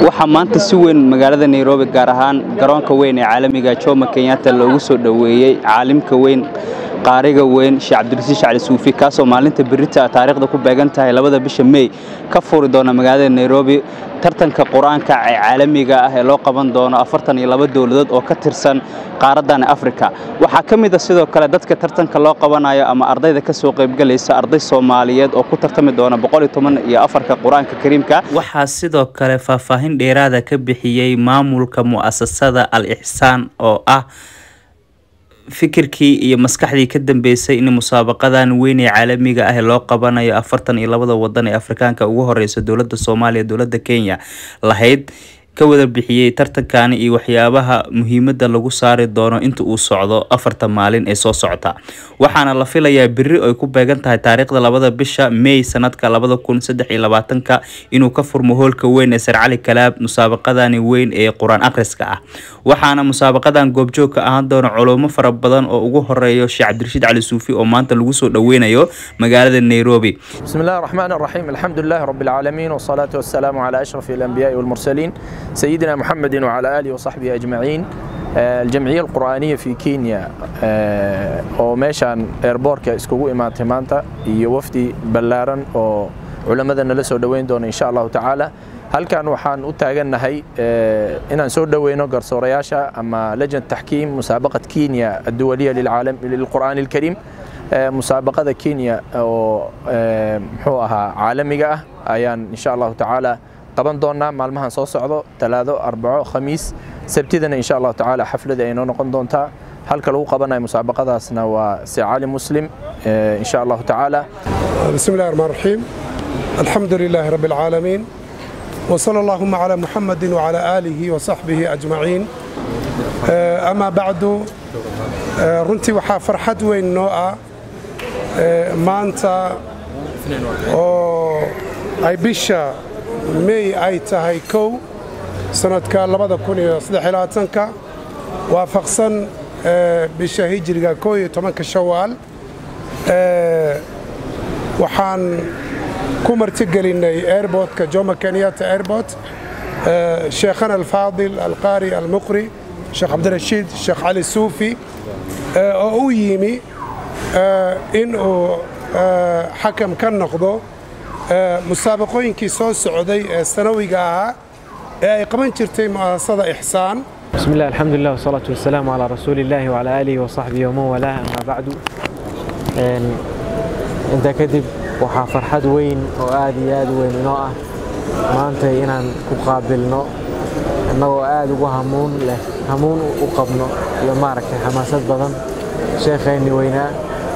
waxaa maanta si weyn magaalada nairobi gaar ahaan garoonka weyn ee caalamiga jomo kenyatta loogu soo dhoweeyey caalimka weyn qaariga weyn sheekh cabdirasiis cali suufi kaasoo maalinta berita taariikhda ku beegan tahay labada bisha mey ka furi doona magaalada nairobi tartanka qur-aanka ee caalamiga ah ee loo qaban doono afartan iyo laba dowladood oo ka tirsan qaaradan afrika waxaa ka mid a sidoo kale dadka tartanka loo qabanayo ama ardayda ka soo qaybgalaysa arday soomaaliyeed oo ku tartami doona boqol iyo toban iyo afarka qur-aanka kariimka waxaa sidoo kale faahfaahin dheeraada ka bixiyey maamulka mu'asasada al ixsaan oo ah fikirkii iyo maskaxdii ka dambeysay in musaabaqadan weyn ee caalamiga ah loo qabanayo afartan iyo labada wadan ee afrikaanka ugu horeysa dowlada soomaaliya dowlada kenya lahayd ka wada bixiyey tartankani iyo waxyaabaha muhiimada lagu saari doono inta uu socdo afarta maalin ee soo socota waxaana la filayaa beri ay ku beegan tahay taariikhda labada bisha mey sanadka labada kun saddex iyo labaatanka inuu ka furmo hoolka weyn ee sar cali kalaab musaabaqadani weyn ee qur-aan akhriska ah waxaana musaabaqadan goobjoogka ahaan doona culumo fara badan oo ugu horeeyo sheekh cabdirashiid cali suufi oo maanta lagu soo dhoweynayo magaalada nairobi بسم الله الرحمن الرحيم الحمد لله رب العالمين والصلاة والسلام على أشرف الأنبياء والمرسلين سيدنا محمد وعلى آله وصحبه أجمعين آه، الجمعية القرآنية في كينيا آه، oo meeshaan airbortka iskugu imaatay maanta iyo wafdi ballaaran oo culamada nala soo dhoweyn doona insha allahu tacaala halkan waxaan u taagannahay آه، inaan soo dhoweyno garsoorayaasha ama lajnat taxkiim musaabaqat kenya adduwaliya lilcaalam lilqur'aani alkariim آه، musaabaqada kenya oo آه، muxuu ahaa caalamiga ah ayaan insha allahu tacaala qaban doonaa maalmahan soo socdo talaado arbaco khamiis sabtidana insha allahu tacaala xaflada ay noo noqon doontaa halka lagu qabanayo musaabaqadaasna waa si cali muslim آه، insha allahu tacaala بسم الله الرحمن الرحيم الحمد لله رب العالمين وصلى اللهم على محمد وعلى آله وصحبه أجمعين آه، أما بعد آه، runtii waxaa farxad weyn noo ah آه، maanta oo ay bisha may ay tahay kow sanadka labada kun iyo saddex iyo labaatanka waafaqsan آه، bisha hijriga koo iyo tobanka shawaal آه، waxaan ku martigelinnay airportka jomo kenyatta airport آه، sheekhana alfaadil alqaari almuqri sheekh cabdirashiid sheekh cali suufi آه، oo u yimi آه، in uu آه، xakam ka noqdo آه، musaabaqooyinkii soo socday ee sanawiga ahaa ee ay qaban jirtay mu'asasada ixsaan بسم الله الحمد لله والصلاة والسلام على رسول الله وعلى آله وصحبه ومن والاه أما بعد إن أنت كدب waxaa farxad weyn oo aad iyo aad u weyn inoo ah maanta inaan ku qaabilno innagoo aad ugu hamuun leh hamuun u qabno iyo maaragtay xamaasad badan sheekheenni weynaa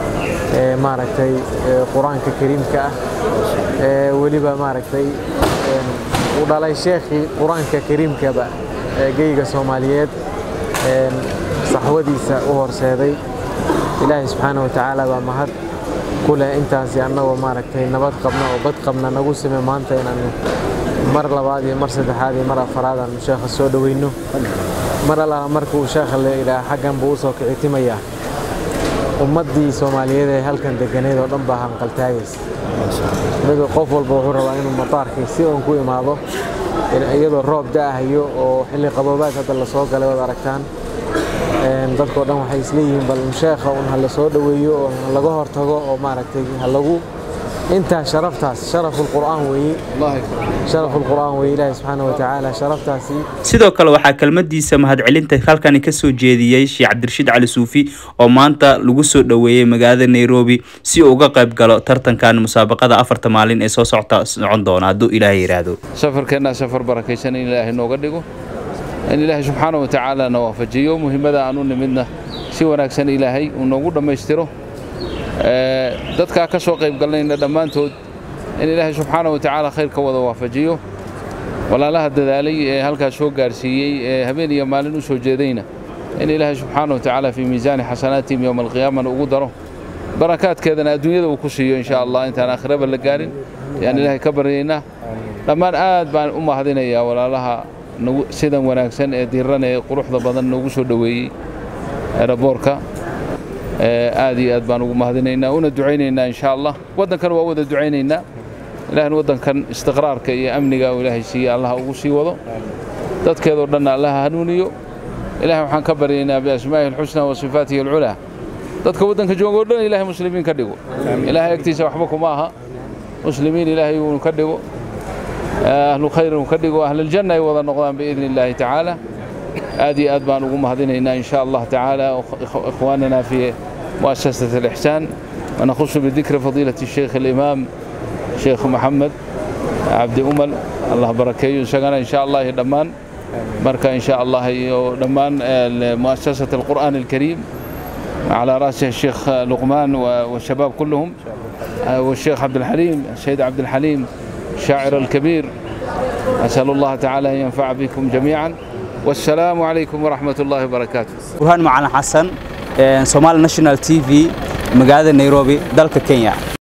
ee maaragtay ee qur-aanka kariimka ah ee weliba maaragtay een, u dhalay sheekhii qur-aanka kariimkaba ee geyga soomaaliyeed een, saxwadiisa u horseeday ilaahay subxaana wa tacaala baa mahad ku leh intaasi annagoo maaragtay nabad qabna oo bad qabna nagu sime maanta inaan mar labaad iyo mar saddexaad iyo mar afaraad aan sheekha soo dhoweyno mar allaala markuu sheekha la idhaah xaggan buu usoo kicitimayaa ummaddii soomaaliyeed ee halkan deganeed oo dhan baa hanqaltaagaysa mid qof walba wuxuu rabaa inuu mataarkii si uun ku imaado in- iyadoo roob da'ahayo oo xilli qaboobaad hadda la soo galay waad aragtaan Een, dadkoo dhan waxay isleeyihiin bal sheekha un ha la soo dhoweeyo oo ha laga hortago oo maaragtay ha lagu intaa sharaftaas sharafulqur'aan weeye sharafulqur'aan weeye ilaahi subxaana wa tacaala sharaftaasi sidoo kale waxaa kelmadiisa mahadcelinta halkani ka soo jeediyey sheekh cabdirashiid cali suufi oo maanta lagu soo dhoweeyey magaalada nairobi si uu uga qayb galo tartankan musaabaqada afarta maalin ee soo socota socon doona hadduu ilaahay yidhaahdo safarkeennaa safar barakaysan in ilaahay nooga dhigo in ilaahay subxaana wa tacaala na waafajiyo muhiimada aan u nimidna si wanaagsan ilaahay uu noogu dhammaystiro Ee, dadkaa ka soo qayb galnayna dhammaantood in ilaahay subxaana wa tacaala khayr ka wada waafajiyo walaalaha dadaalay ee halkaas soo gaarsiiyey ee habeen iyo maalin u soo jeedayna in ilaahay subxaana wa tacaala fii miisaani xasanaatihim yowma alqiyaamana ugu daro barakaadkeedana adduunyada uu ku siiyo insha allah intaan aakhiraba la gaarin yaan ilaahay ka baryaynaa dhammaan aad baan u mahadinayaa walaalaha nagu sidan wanaagsan ee diiran ee quruxda badan noogu soo dhoweeyey eraboorka aad iyo aad baan ugu mahadinaynaa una ducaynaynaa insha allah waddankana waa wada ducaynaynaa ilahna waddankan istiqraarka iyo amniga uu ilaahay siiye allaha ugu sii wado dadkeedoo dhanna allaha hanuuniyo ilahay waxaan ka baryaynaa biasmaa'ihi alxusna wa sifaatihi alculaa dadka waddanka joogoo dhan ilahay muslimiin ka dhigo ilahay agtiisa waxba kuma aha muslimiin ilaahay uu ka dhigo ahlu khayr uu ka dhigo ahluljanna ay wada noqdaan biidni illaahi tacaala aad iyo aad baan ugu mahadinaynaa in sha allah tacaala ikhwaanana fi mu'asasat alixsaan ونخص بذكر فضيلة الشيخ الإمام شيخ محمد عبد أمل الله بركيه سجنا إن شاء الله دمان بركة إن شاء الله دمان مؤسسة القرآن الكريم على رأسه الشيخ لقمان والشباب كلهم والشيخ عبد الحليم السيد عبد الحليم الشاعر الكبير أسأل الله تعالى أن ينفع بكم جميعا والسلام عليكم ورحمة الله وبركاته burhaan macalin xasan somaali national t v magaalada nairobi dalka kenya